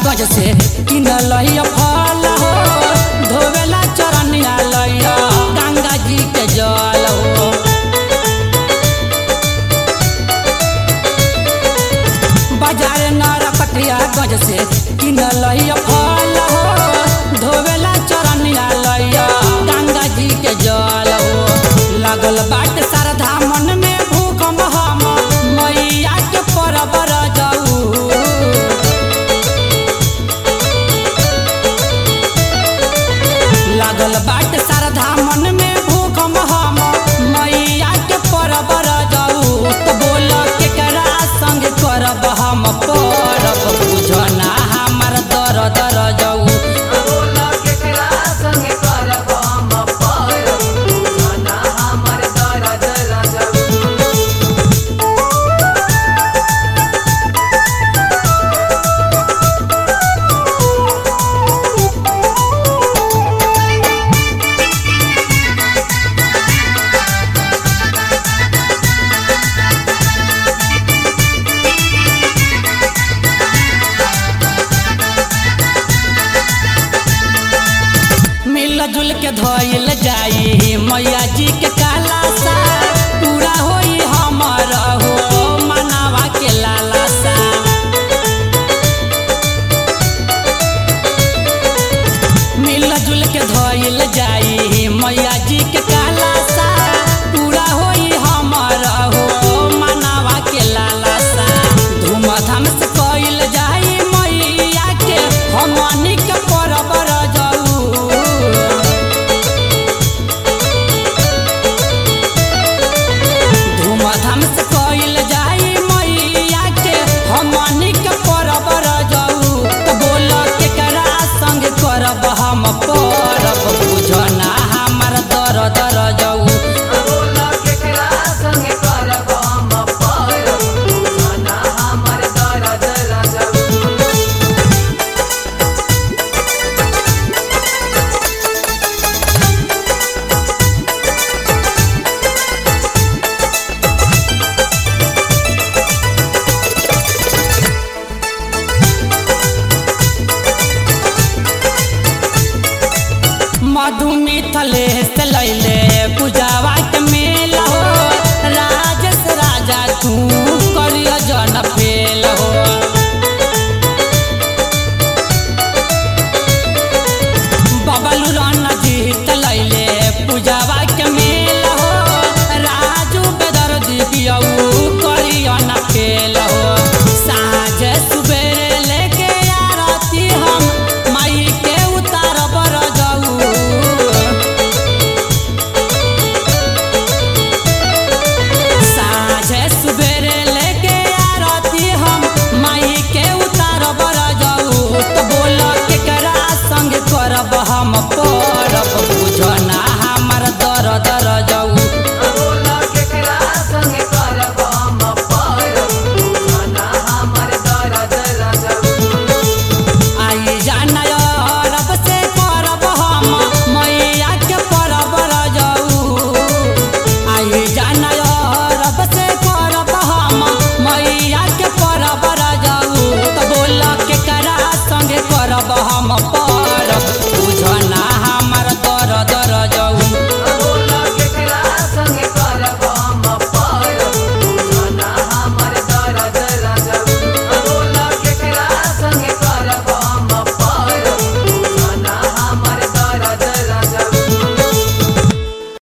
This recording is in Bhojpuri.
गज से किन लइया फल हो धोवेला चरनिया लइया गंगा जी के जल हो बाजार नरकटिया गज से किन लइया फल हो धोवेला चरनिया लइया गंगा जी के जल हो लागल बाट श्रद्धा मन में भूख हम मैया के परबर जाऊ लागल बाट श्रद्धा मन में भूख हम मैया के परबर जाऊ तो बोल केकरा संग करब हम परब बुझना हमर दर दर जाऊ बोला केकरा संगे करब हम परब जना हमर दर्द रजऊ मिल जुल के धोइल जाई मैया जी के काला सा पूरा होई हमर हो मनावा के लाला सा मिल जुल के धोइल जाई मैया जी के काला सा पूरा होई हमर हो मनावा के लाला सा धूमधाम से कइल जाई मैया के हमनी के परबर जाऊ धूमधाम से कइल जाई मैया के हमनी के परबर जाऊ तो बोल केकरा संग करब हम परब बुझना हमर दर दर जाऊ बोला केकरा संगे करब हम परब जना हमर दर्द रजऊ मधु मिथले